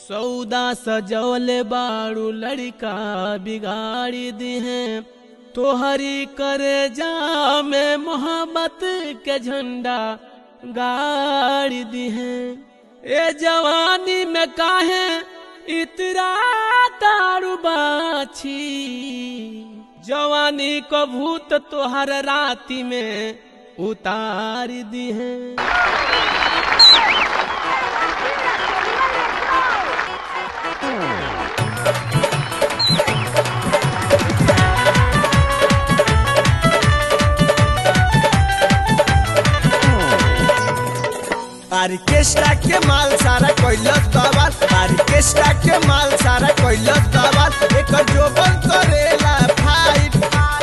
सौदा सजौले बाड़ू लड़का बिगाड़ी दिहे तोहरी करे जा में मोहब्बत के झंडा गाड़ी दिहे ए जवानी में काहे इतरा तारू बाछी जवानी को भूत तोहर राती में उतार दिहे आर्केस्ट्रा के माल सारा कोइलस दवाल आर्केस्ट्रा के माल सारा कोइलस दवाल एकर जोबन करेला फाइट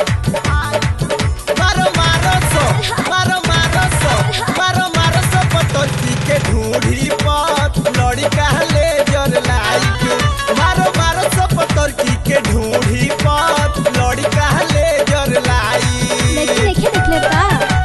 मारो मारो सो मारो मारो सो मारो मारो सो पटोती के ढूंढी पर लड़ी कहले जर लाइक मारो मारो सो पटोती के ढूंढी पर लड़ी कहले जर लाइक लेकिन देखे देखले का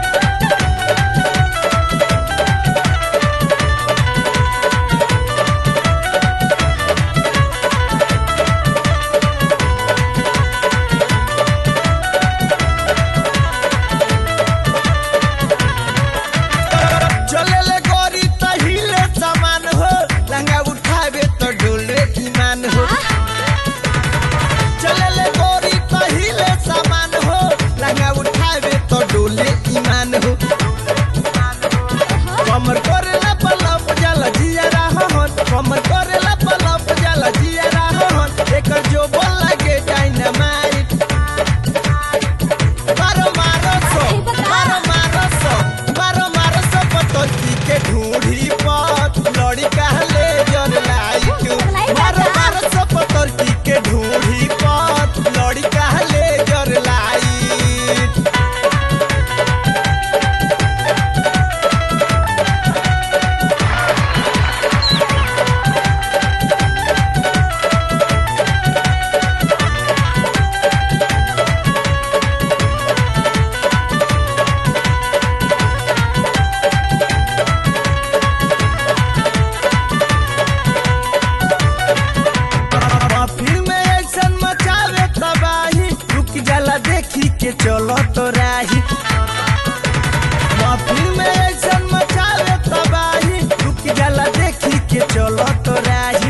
चले ले गोरी त हिले सामान हो लंगा उठावे तो डोले ईमान हो चले ले गोरी त हिले सामान हो लंगा उठावे तो डोले ईमान हो कमर करेला पलप जाला जिया रहन कमर करेला पलप जाला जिया रहन एकर जो बोल लागे डायनामाइट मारो मारो सो मारो मारो सो मारो मारो सो पतोती के ढूंढी पत लड़ी कहले जर लाइक मारो मारो सो पतोती के ढूंढी पत लड़ी कहले जर लाइक फिल्म में एक्शन मचावे तबाही रुक जाला देखी के चलो तो राही फिल्म में एक्शन मचावे तबाही रुक जाला देखी के चलो तो राही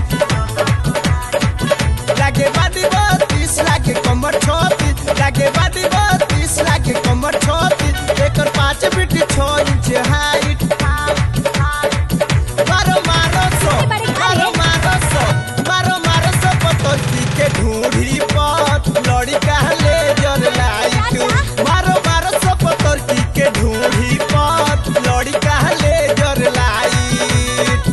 लागे बाडी बत्तीस लागे कमर छत्तीस लागे बाडी बत्तीस लागे कमर छत्तीस एकर पाँच फीट छह इंच हाइट मारो मारो सो मारो मारो सो मारो मारो सो पतोती के ढूंढी पत लड़ी कहले जर लाइक मारो मारो सो पतोती के ढूंढी पत लड़ी कहले जर लाइक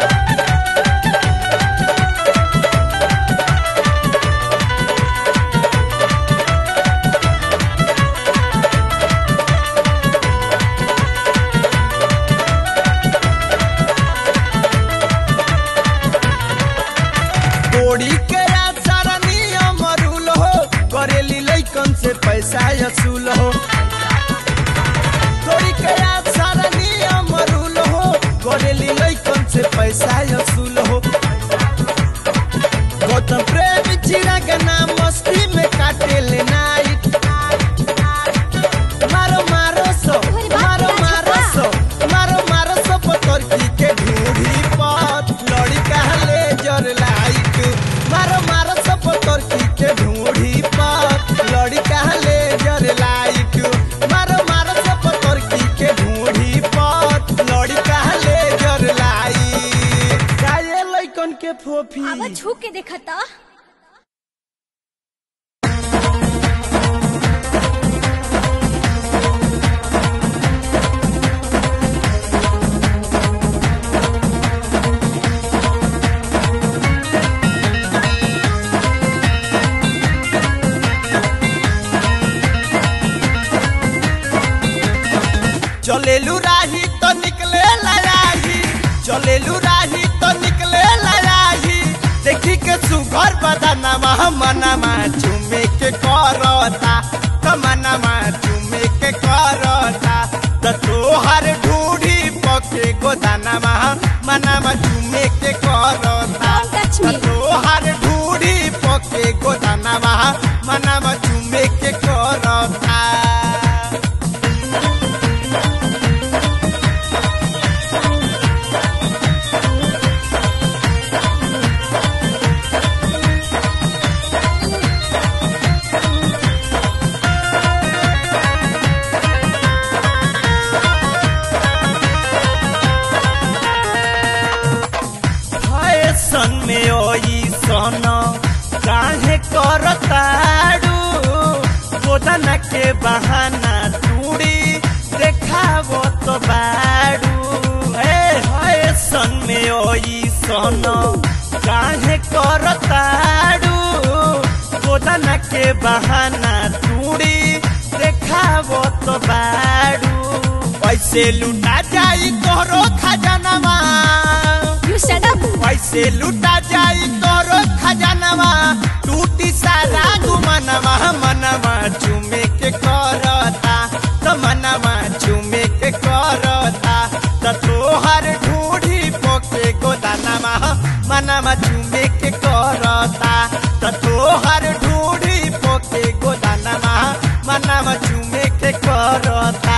कोड़ी के याद सारा नियम रूल हो करेली लइकन से पैसा असूल हो कोड़ी के याद सारा नियम रूल हो करेली लइकन से पैसा असूल हो गौतम प्रेम चिड़ा के नाम मस्ती में काटे ले नाइट मारो मारो सो मारो मारो सो मारो मारो सो पतरकी के ढूंढी पत लड़ी कहले जर लाइक मारो मारो सो पतरकी के ढूंढी पत लड़ी कहले जर लाइक मारो मारो सो पतरकी के ढूंढी पत लड़ी कहले जर लाइक काये लइकन के फोफी अब छू के देखा ता चलेलू राही तो निकले लड़ाही चलेलू राही तो निकले लड़ाही देखी के सुघर बदनमा मनमा चुमे के करता त मनमा चुमे के करता त तोहर ढूढ़ी पके गोदानमा मनमा चुमे के करता हम का सन में ओई सन काहे करताड़ू गोदन के बहाना टूड़ी देखावो तो बाड़ू ए हाय सन में ओई सन काहे करताड़ू गोदन के बहाना टूड़ी देखावो तो बाड़ू पैसे लुटा जाई तोहरो खजानवा You shut up. पैसे लुटा जाई तोरो खजानवा टूटी सारा गुमनवा मनवा चुमे के करता त मनवा चुमे के करता त तोहर ढूढ़ी पोके गोदानवा मनवा चुमे के करता त तोहर ढूढ़ी पोके गोदानवा मनवा चुमे के करता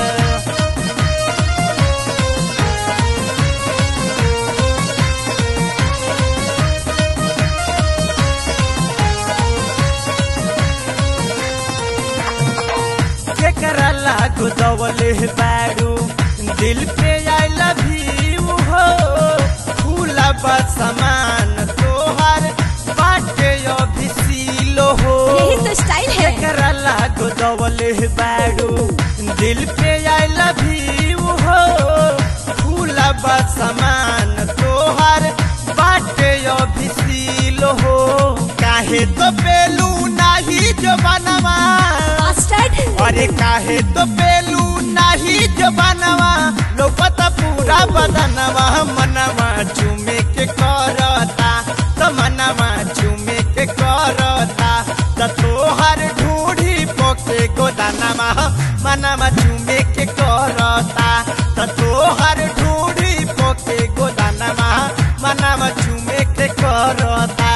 केकरा लागू दवले बारू दिल पे आई लव यू हो फूला बा समान तोहार बाटे अभी सीलो हो यही तो स्टाइल है केकरा लागू दवले बारू दिल पे आई लव यू हो फूला बा समान तोहार बाटे अभी सीलो हो काहे तो बेलू नाही जो बनवा Bastard. अरे काहे तो बेलू नाही जो बनवा लोपत पूरा बदनवा मनवा चुमे के करता त मनवा चुमे के करता त तोहर ढूढ़ी पोके गोदानवा मनवा चुमे के करता त तोहर ढूढ़ी पोके गोदानवा मनवा चुमे के करता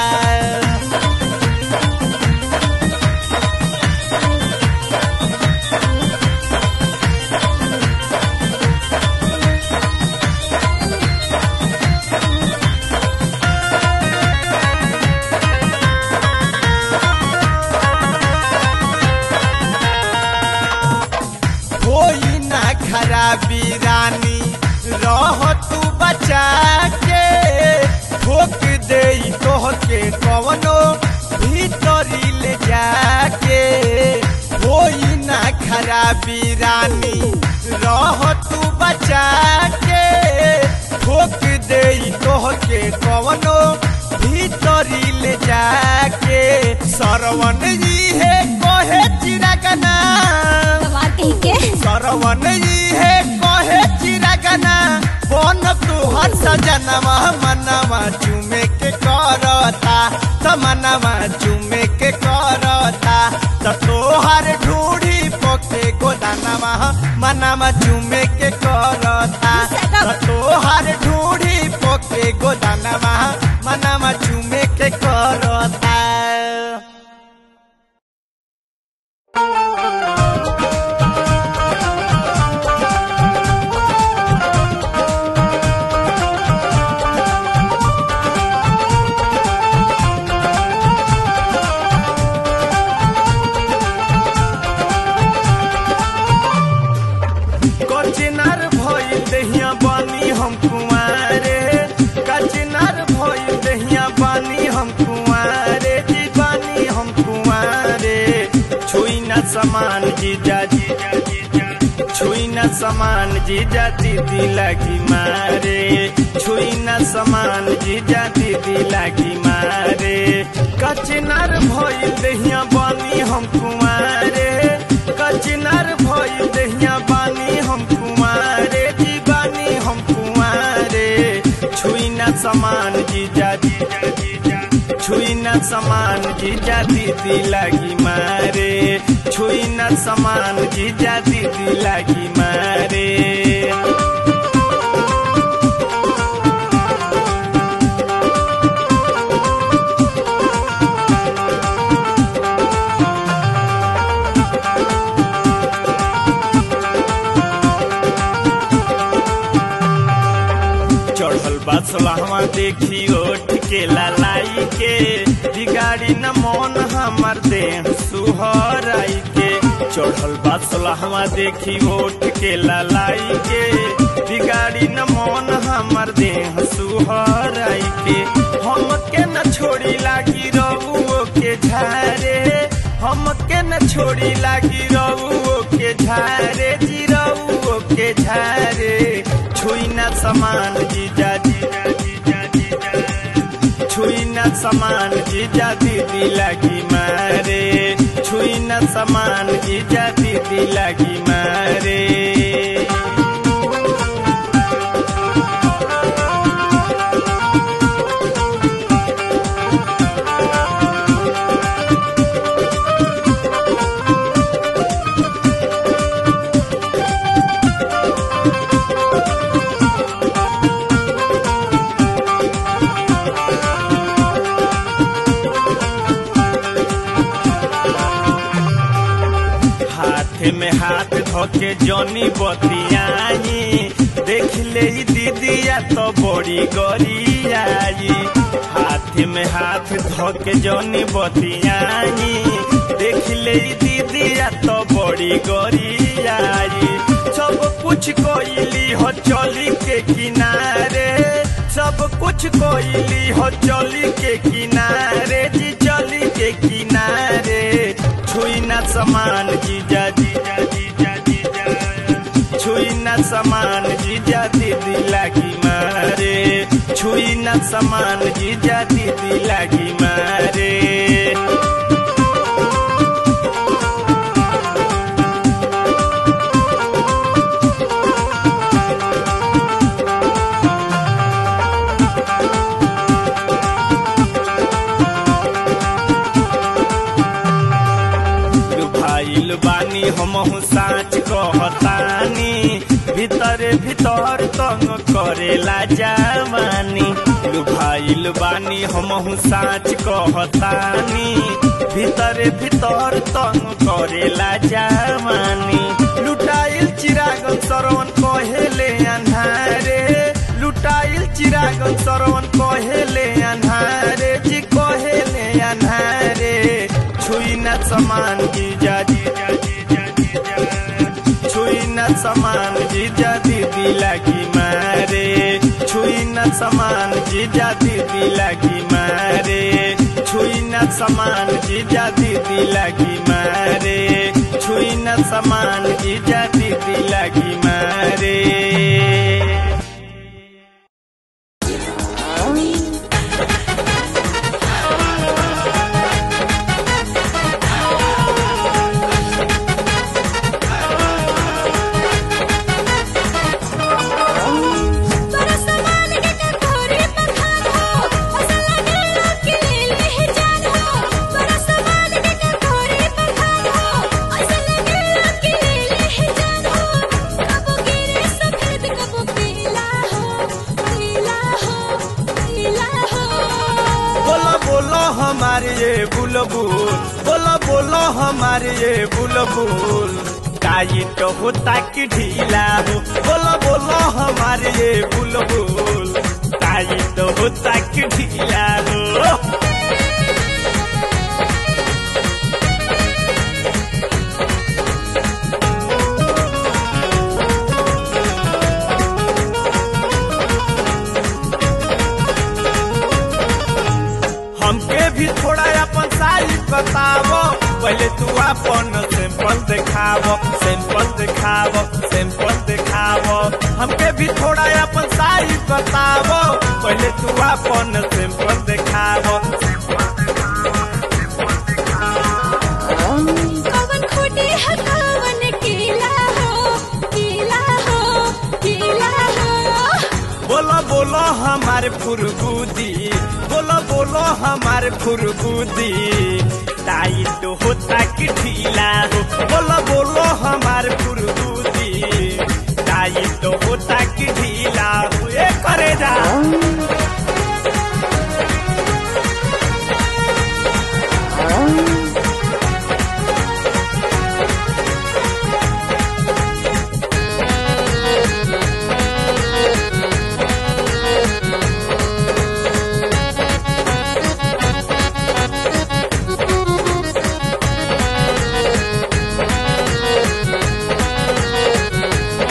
होई ना खराबी रानी रह तू बचा के ठोक दे तोह के कवनो भीतरी ले जाके होई ना खराबी रानी रह तू बचा के ठोक दे तोह के कवनो भीतरी ले जाके सरवन जी है कोहे चिरगना गवार कहीं के सरवन जी है कहे चिरगना बन तुहर सजनवा मनवा चुमे के करता त मनवा चुमे के करता त तोहर ढूढ़ी पोके गोदानवा मनवा चुमे के करता त तोहर ढूढ़ी पोके गोदानवा मनवा चुमे के करता कचिनार भइल दहिया बानी हम कुमारे कचिनार भइल दहिया बानी हम कुमारे जी बानी हम कुमारे छुई न समान जीजा जीजा जीजा छुई न समान जीजा दीदी लगी मारे छुई न समान जीजा दीदी लगी मारे कचिनार भइल दहिया बानी हम कुमारे कचिनार भइल दहिया बानी हम कुमारे जी बानी हम कुमारे छुई न समान जीजा जीजा जीजा छुई न समान जीजा दीदी लगी मारे छुई न समान जीजा दीदी लगी मारे चढ़ल बा सोलहवा देखी ओठ के लालाई के बिगाड़ी न मन हमर देह सुहराई के चढ़ल बा सोलहवा देखी ओठ के लालाई के बिगाड़ी न मन हमर देह सुहराई के छोड़ी लागी रऊ के झारे जी रऊ के झारे छुई ना समान जीजा जीजा जीजा जीजा छुई ना समान जीजा दीदी लगी मारे छुई ना समान जीजा दीदी लगी मारे हाथ में हाथ धोके जनी बतियाई देख ले ई दीदिया तो बड़ी गरियाई हाथ में हाथ धोके जनी बतियाई देख ले ई दीदिया तो बड़ी गरियाई सब कुछ कोइली हो चली के किनारे सब कुछ कोइली हो चली के किनारे जी चली के किनारे छुई ना समान जीजा जीजा जीजा जीजा छुई ना समान जीजा दीदी लागी मारे छुई ना समान जीजा दीदी लागी मारे भाईल बानी हमहु साँच कहतानी भीतरे भीतर तंग करेला जवानी भाईल बानी हमहु साँच कहतानी भीतरे भीतर तंग करेला जवानी लुटाइल चिरागन सरवन कहेले अन्हारे लुटाइल चिरागन सरवन कहेले अन्हारे जी कहेले अन्हारे छुई न समान जीजा जीजा जीजा जीजा छुई न समान जीजा दीदी लगी मारे छुई न समान जीजा दीदी लगी मारे छुई न समान जीजा दीदी लगी मारे छुई न समान जीजा दीदी लगी मारे तोरा समान के कटोरी पखान हो असल लगे कि ले ले जान हो तोरा समान के कटोरी पखान हो असल लगे कि ले ले जान हो कबो गिरे सफेद कबो पीला हो पीला हो पीला हो बोलो बोलो हमारे ये बुलबुल बोलो बोलो हमारे ये बुलबुल टाइट होता कि ढीला हो बोलो बोलो हमारे ये बुलबुल टाइट होता कि ढीला हो हमके भी थोड़ा अपन साइज बतावो पहले तू अपन सैंपल दिखावो सैंपल दिखावो सैंपल दिखावो हमके भी थोड़ा अपन साइज बतावो पहले तू अपन सैंपल दिखावो कवन खोटी है कवन कीला हो कीला हो कीला हो बोलो बोलो हमारे फुरगुदी बोलो बोलो हमारे फुरगुदी टाइट होता कि ढीला हो बोलो बोलो हमारे फुरगुदी टाइट होता कि ढीला हो ए करे जा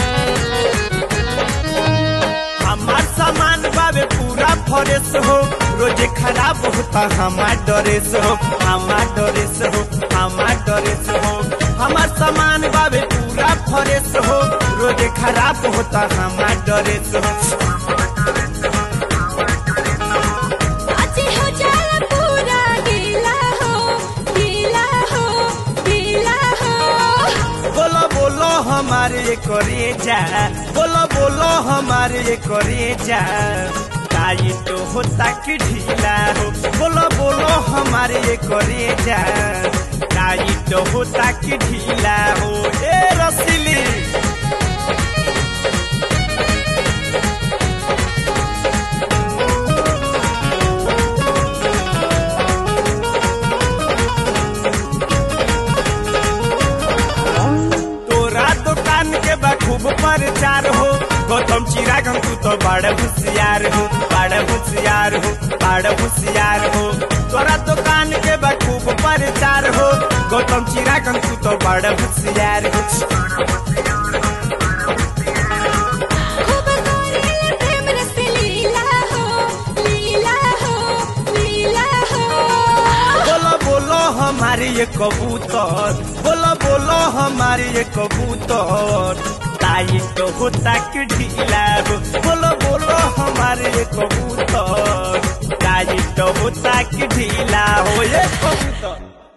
हमार सामान बाबे पूरा फरेश हो रोजे खराब होता हमार ड्रेस हो हमार ड्रेस हो हमार ड्रेस हो हमार सामान बाबे पूरा फ्रेश हो रोजे खराब होता हमार ड्रेस हो आज हो जाला पूरा गीला हो गीला हो गीला हो बोलो बोलो हमारे ये करे जा बोलो बोलो हमारे ये करे जा ताई तो होता कि ढीला हो बोलो बोलो हमारे ये करे जा ताई तो होता कि ढीला हो ए रसीली तोरा दुकान के बा खूब प्रचार हो गौतम चिरागम तू तो बड़ा होशियार हो बड़ा होशियार हो बड़ा होशियार हो तोरा दुकान के बा खूब प्रचार हो गौतम चिरागम तू तो बड़ा होशियार हो खूब करेले प्रेम रस लीला हो लीला हो लीला हो बोलो बोलो हमारे ये कबूतर बोलो बोलो हमारे ये कबूतर ताई तो होता कि ढीला हो बोलो बोलो हमारे ये कबूतर ताई तो होता कि ढीला हो ये कबूतर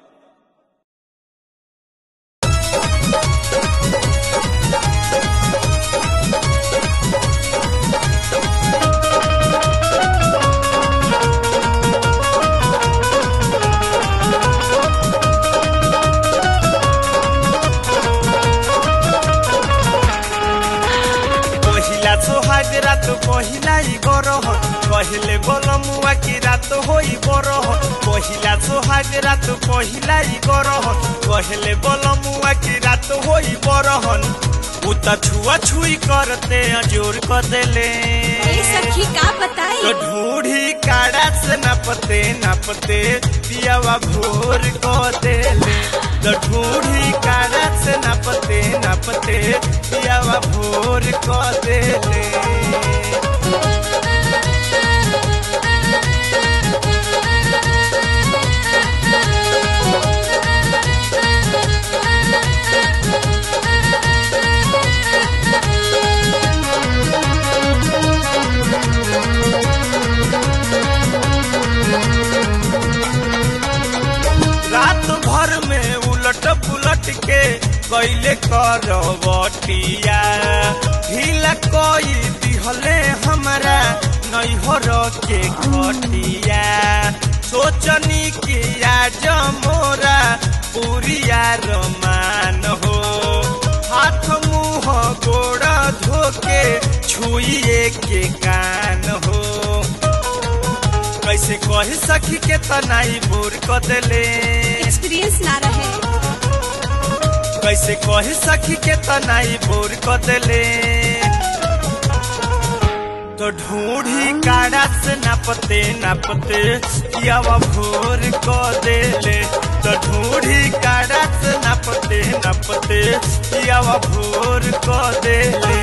पहिला सोहाग रात पहिला इ गरह कहले बोल मुआ की रात होई बरह पहिला सोहाग रात पहिला इ गरह कहले बोल मुआ की रात होई बरहन उ त छुआ छुई करते जोर कर देले ए सखी का बताई तो ढूढ़ी काड़ा से नपते नपते पियावा भोर को देले तो ढूढ़ी काड़ा से नपते नपते पियावा भोर को देले रात भर में उलट पुलट के कैले करवटिया ढीला कोई दिहले हमरा नैहर के खटिया सोचनी कि आज मोरा पुरिया रमान हो हाथ मुंह गोड़ धोके छुइए के कान हो कैसे कही सखी के तनाई बोर क देले एक्सपीरियंस ना रहे कैसे कही सखी के तनाई बोर क देले तो ढूढ़ी काड़ा से नापते नापते कियावा भोर क देले तो ढूढ़ी काड़ा से नापते नापते कियावा भोर क देले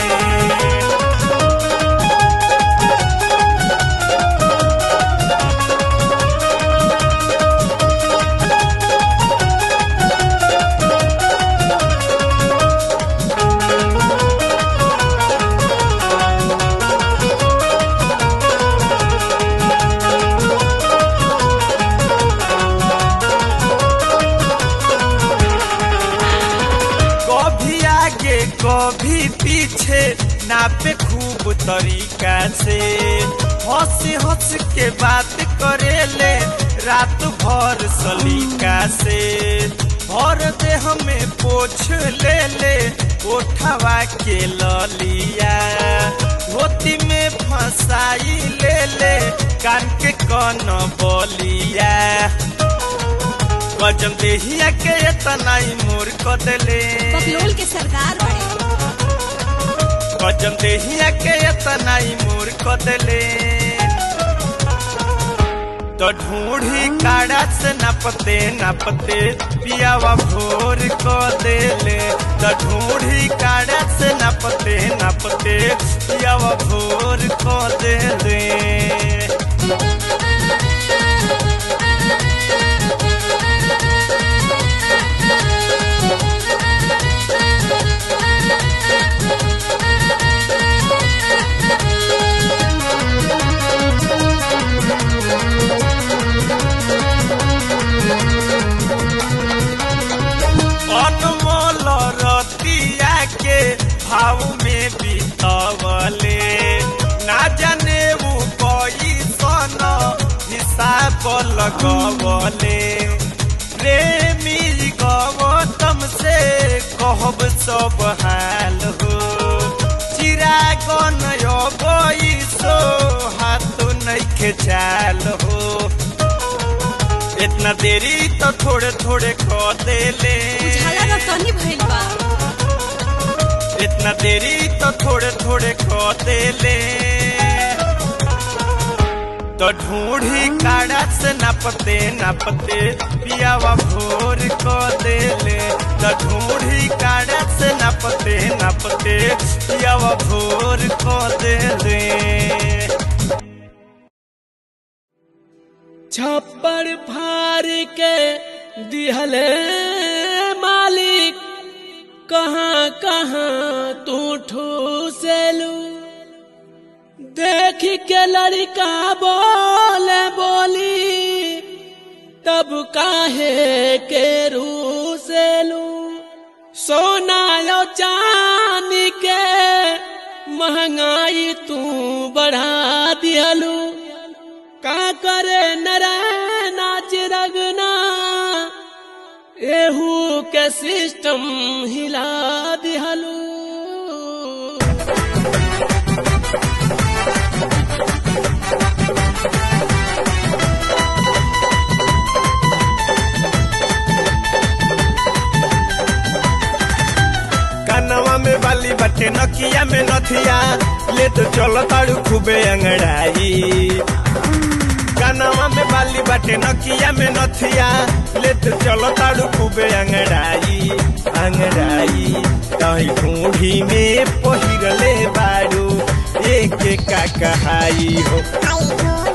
कभी आगे कभी पीछे नापे खूब तरीका से हंस हंस के बात करेले रात भर सलीका से भर दे हमें पोछ ले ले उठवा के ललिया धोती में फंसाई ले ले कान के कन बलिया गजम देहिया के इतना ही मोर क देले बकलोल के सरदार बड़े गजम देहिया के इतना ही मोर क देले तो ढूढ़ी काड़ा से नपते नपते पियावा भोर क देले तो ढूढ़ी काड़ा से नपते नपते पियावा भोर क देले नासा पल गवले प्रेमी गौतम से कहब सब हाल हो चिराग नयबई सो हाथ नइखे चाल हो इतना देरी तो थोड़े थोड़े क देले झाला ना तनी भइल बा इतना देरी तो थोड़े थोड़े क देले तो ढूंढी काड़ा से नापते नापते पियावा भोर क देले तो ढूंढी काड़ा से नापते नापते पियावा भोर क देले छप्पर फार के दिहले मालिक कहाँ कहाँ तू ठूसेलू देख के लड़का बोले बोली तब काहे के रूसेलू सोना यो चांदी के महंगाई तू बढ़ा दिहलू का करे नाच रगना एहू के सिस्टम हिला दिहलू कानवा में बाली बटे नकिया में नथिया ले तो चलो ताड़ू खूबे अंगड़ाई कानवा में बाली बटे नकिया में नथिया ले तो चलो ताड़ू खूबे अंगड़ाई अंगड़ाई कहीं ढूंढी में पहिरले बाड़ू एक का कहाई हो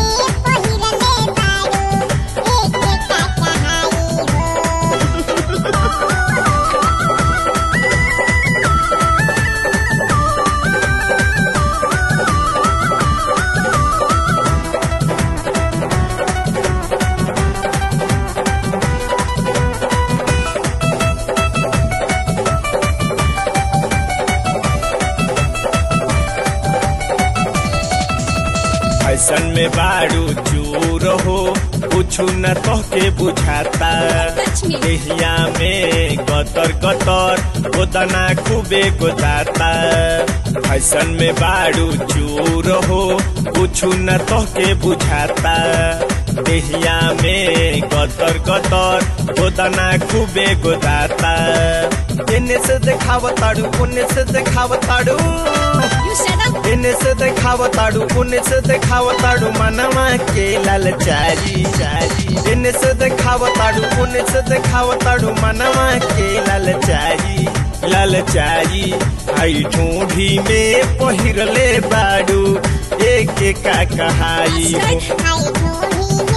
फैशन में बाड़ू चूर हो कुछ न तो के बुझाता लक्ष्मी। देहिया में गतर गतर गोदना खूबे गोदाता फैशन में बाड़ू चूर हो कुछ न तो के बुझाता देहिया में गतर गतर गोदना खूबे गोदाता एने से देखावताड़ू ओने से देखावताड़ू You shut up. इने से देखावताड़ू उने से देखावताड़ू मनवा के लाल चारी चारी इने से देखावताड़ू उने से देखावताड़ू मनवा के लाल चारी लाल चारी आई ढूंढी में पहिरले बाड़ू एक एक का कहाई That's हो right.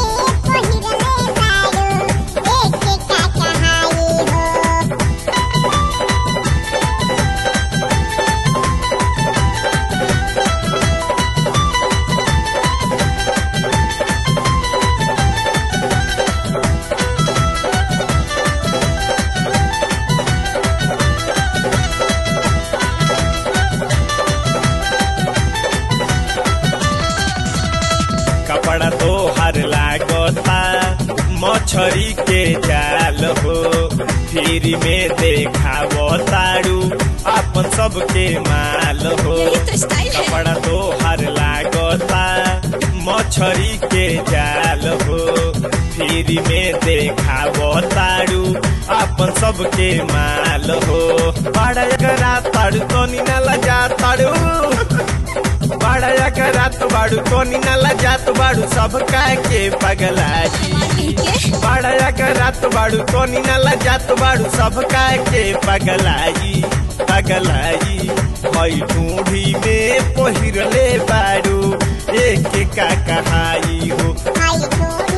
कपड़ा तो हर लागता मछरी के जाल हो फिर में देखावो ताड़ू अपन सबके माल हो यही तो स्टाइल है कपड़ा तो हर लागता मछरी के जाल हो फिर में देखावो ताड़ू अपन सबके माल हो बड़ा करा ताड़ू तो ना लजा ताड़ू बड़ा करा तो बाड़ू तो ना लजा तो बाड़ू सब के पगलाजी के बड़ा करा तो बाड़ू तो ना लजा तो बाड़ू सब के पगलाई पगलाई हई ढूंढी में पहिरले बाड़ू एक का कहाई हो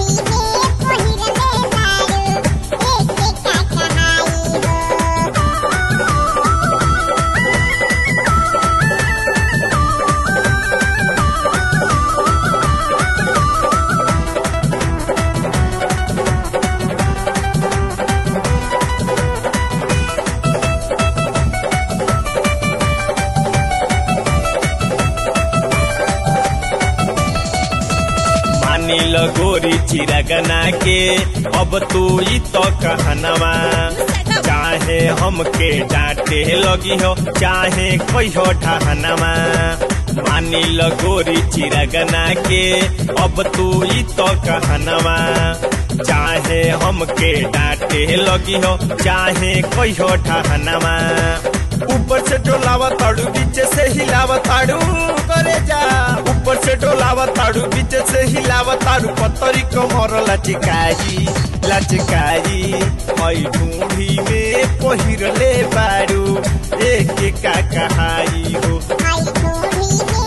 मानी लगोरी चिरगना के अब तू ई तो कहनवा चाहे हमके डांटे लगी हो चाहे कोई हो ठहनवा मानी लगोरी चिरगना के अब तू ई तो कहनवा चाहे हमके डांटे लगी हो चाहे कोई हो ठहनवा ऊपर से डोलावा ताड़ू बीच से हिलावा ताड़ू करे जा ऊपर से डोलावा ताड़ू बीच से हिलावा ताड़ू पतरी कमर लचकाई लचकाई हई ढूंढी में पहिरले बाड़ू एक का कहाई हो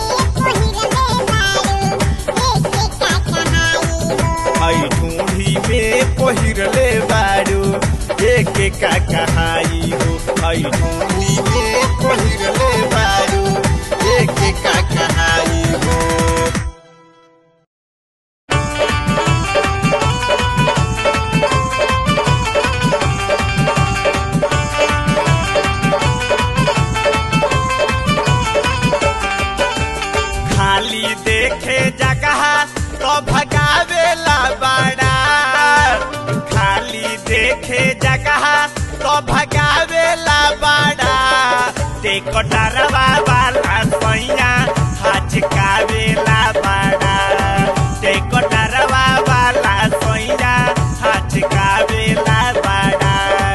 हई ढूंढी में पहिरले बाड़ू एक का कहाई हो हई ढूंढी में पहिरले बाड़ू एक का कहाई हो खाली देखे जगह तो भगावेला बाड़ा खाली देखे जगह तो भगावेला बाड़ा देखो डरवा वाला सैया हचकावेला बाड़ा देखो डरवा वाला सैया हचकावेला बाड़ा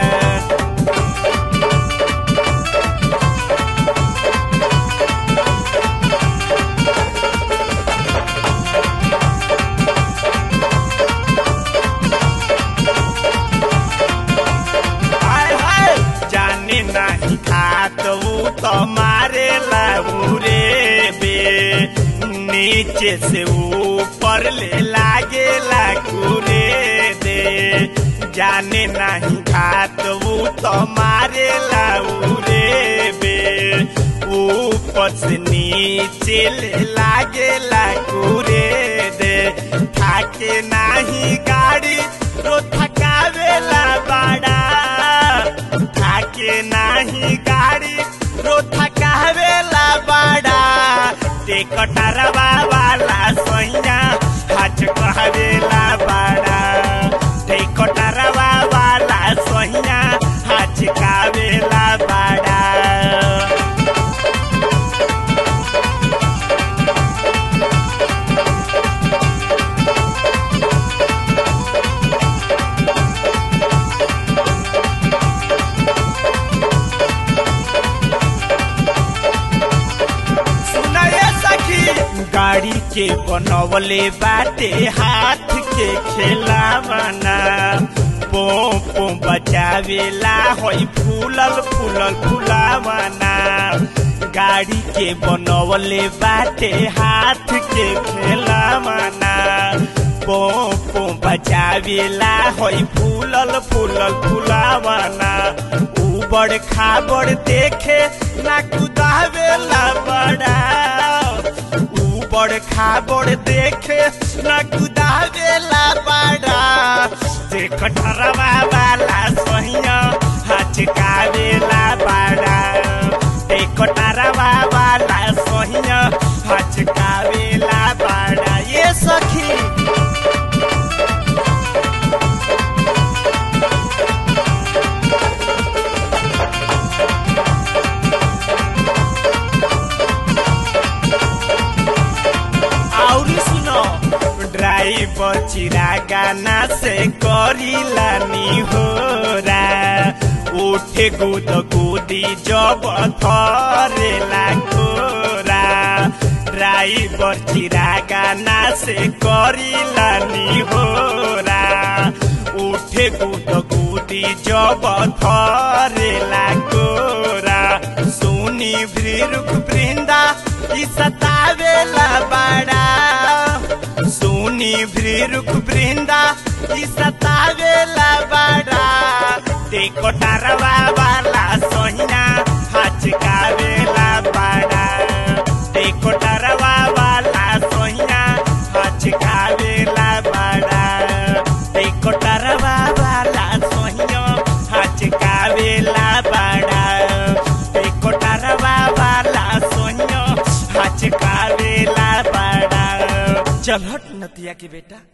हाय हाय जाने नहीं खात ऊ तो मारे रे बे नीचे से ऊपर ले लागे लागूरे दे जाने नहीं खात ऊ तो मारे रे बे ऊपर से नीचे ले लागे लागूरे दे थाके नाही गाड़ी रो थकावेला बाड़ा थाके नाही गाड़ी रो थकावेला बाड़ा ते कटरवा वाला सैया हाथ कहवेला बाड़ा ते कटरवा वाला सैया हाथ कावेला बाड़ा सुनाए सखी गाड़ी के बनवले बाटे हाथ के खेलावना पो पो बचावेला होई फूलल फूलल फुलावना गाड़ी के बनवले बाटे हाथ के खेलावना पो पो बचावेला होई फूलल फूलल फुलावना उबड़ खाबड़ देखे ना कुदावेला बड़ा ऊबड़ खाबड़ देखे ना कुदावेला बड़ा देख ठरवा वाला सहिया हचकावेला बड़ा देख ठरवा वाला सहिया हचकावेला बड़ा ये सखी और सुनो ड्राइवर चिरा गाना से करीला नी हो उठे गुद गुदी जब थरेला कोरा ड्राइवर चिरा गाना से करीला नी हो उठे गुद गुदी जब थरेला कोरा सुनी भृरुक वृंदा ई सतावेला बड़ा सुनी भृरुक वृंदा ई सतावेला बड़ा देखो डरवा वाला सोहिना हचकावेला बड़ा देखो डरवा वाला सोहिना हचकावेला बड़ा देखो डरवा वाला सोहिना हचकावेला बड़ा देखो डरवा वाला सोहिना हचकावेला बड़ा चल हट नतिया के बेटा